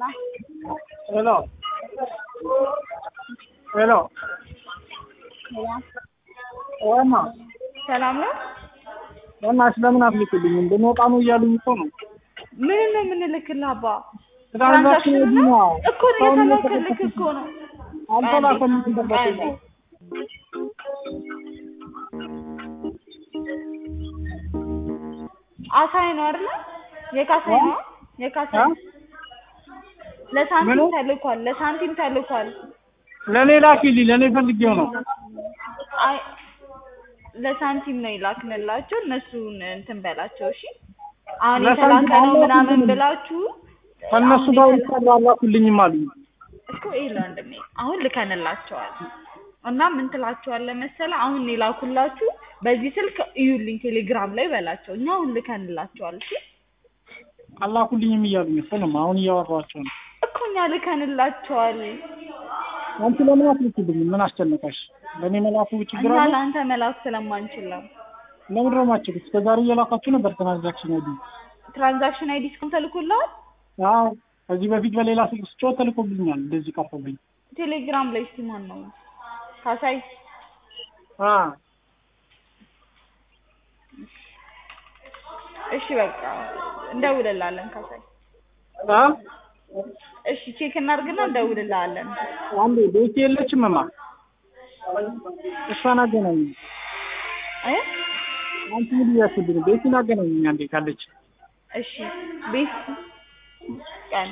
ሄሎ ሄሎ ዋማ ሰላም ነው። በእናትሽ ለምን አትልክልኝም? እንድንወጣ ነው እያሉኝ እኮ ነው። ምን ነው የምንልክልህ አባ? ትራንዛክሽን ትራንዛክሽን ነው ነው እኮ እየተላከልክ እኮ ነው። አልተላከልኝም። ቀንዴ ደረሰኝ አሳይ ነው አይደለ? የካሳይ ነው የካሳይ እ? ለሳንቲም ምኑ? ተልኳል። ለሳንቲም ተልኳል። ለእኔ ላኪልኝ፣ ለእኔ ፈልጌው ነው። አይ ለሳንቲም ነው ይላክንላቸው። እነሱን እንትን በላቸው እሺ። አሁን ለሳንቲም የተላከ ነው አላኩልኝም። ምናምን ብላችሁ ከእነሱ አሁን ጋር የተላ- ይሰራ አላኩልኝም አሉኝ። እኮ ይሄ ወንድሜ አሁን ልከንላቸዋል እና ምን ትላቸዋለህ መሰለህ? አሁን የላኩላችሁ በዚህ ስልክ እዩልኝ ቴሌግራም ላይ በላቸው። እኛ አሁን ልከንላቸዋል። እሺ አላኩልኝም እያሉኝ እኮ ነው። አሁን እያወራኋቸው ነው። እኮ እኛ ልከንላቸዋል። አንቺ ለምን አትልኪልኝም? ምን አስጨነቀሽ? ለእኔ መላኩ ችግር እኛ አለ? ለአንተ መላክ ስለማንችል ነው። ለምንድን ነው የማትችሉት? እስከ ዛሬ እየላካችሁ ነበር ትራንዛክሽን አይዲ። ትራንዛክሽን አይዲ እስካሁን ተልኮልሃል? አዎ ከዚህ በፊት በሌላ ስልክ ስጮህ ተልኮብኛል። እንደዚህ ቀርቶብኝ ቴሌግራም ላይ እስቲ ማን ነው ካሳይ? አ እሺ በቃ እንደውልልሃለን ካሳይ። አ እሺ ቼክ እናድርግና እንደውልልሃለን። አንዴ ቤት የለችም እማ እሷን አገናኝ። እ አንቺ ምን እያስብኝ? ቤትን አገናኝ አንዴ ካለች እሺ ቤት ቀን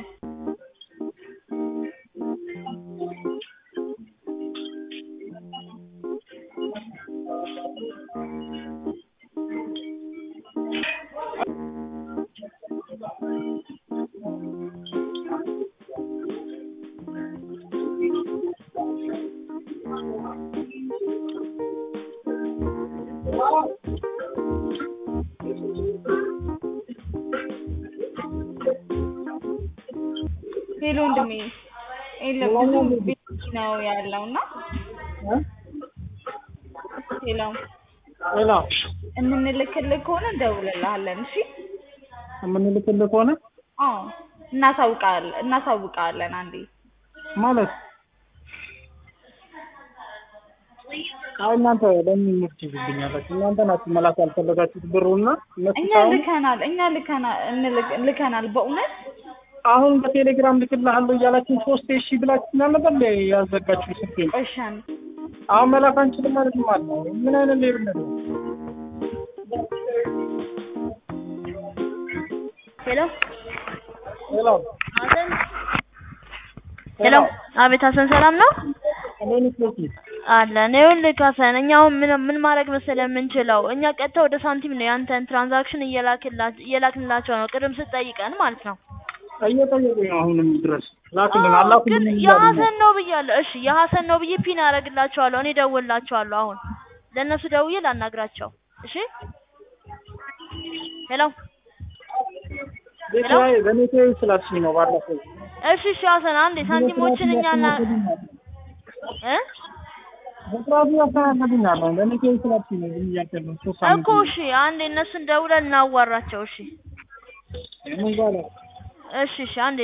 ሄሎ ወንድሜ የለም ብዙ ቤት ነው ያለው እና እ? ሄሎ ሌላ የምንልክልህ ከሆነ እንደውልልሃለን። እሺ የምንልክልህ ከሆነ አዎ እናሳውቃለን እናሳውቃለን አንዴ ማለት አይ እናንተ ለምን ምርት ይዝብኛላችሁ? እናንተ ናችሁ መላክ ያልፈለጋችሁት ብሩና እነሱ እኛ ሳይሆን ልከናል እኛ ልከናል እንልክ- ልከናል በእውነት አሁን በቴሌግራም ልክልሃለሁ እያላችሁ ሶስት ሺህ ብላችሁ ነበር እንደ ያዘጋችሁ ስልኬ ቆሻን አሁን መላክ አንችልም ማለት ነው ማለት ነው። ምን አይነት ሌብነት ነው? ሄሎ ሌላ ሀሰን ሄሎ አቤት ሀሰን ሰላም ነው እኔን ስልክ አለን ይኸውልህ ሀሰን እኛ አሁን ምን ምን ማድረግ መሰለህ የምንችለው እኛ ቀጥታ ወደ ሳንቲም ነው ያንተን ትራንዛክሽን እየላክላ- እየላክንላቸው ነው ቅድም ስትጠይቀን ማለት ነው እየጠየቁኝ ነው አሁንም ድረስ ላክልን አዎ፣ አላኩልኝ ግን እያሉኝ ነው። የሀሰን ነው ብያለሁ እሺ የሀሰን ነው ብዬ ፒን አደርግላቸዋለሁ እኔ እደውልላቸዋለሁ አሁን ለእነሱ ደውዬ ላናግራቸው እሺ ሄሎ ቤት ላይ በኔ ስላልሽኝ ነው ባለፈው እሺ እሺ ሀሰን አንዴ ሳንቲሞችን እኛ ና እ በስርዓቱ ያስተናግዱኛል። በኔ ስላልሽኝ ነው ዝም እያልኩ ያለሁት ሶስት ሳምንት እኮ እሺ አንዴ እነሱን ደውለን እናዋራቸው እሺ ምን ባለ እሺ እሺ አንዴ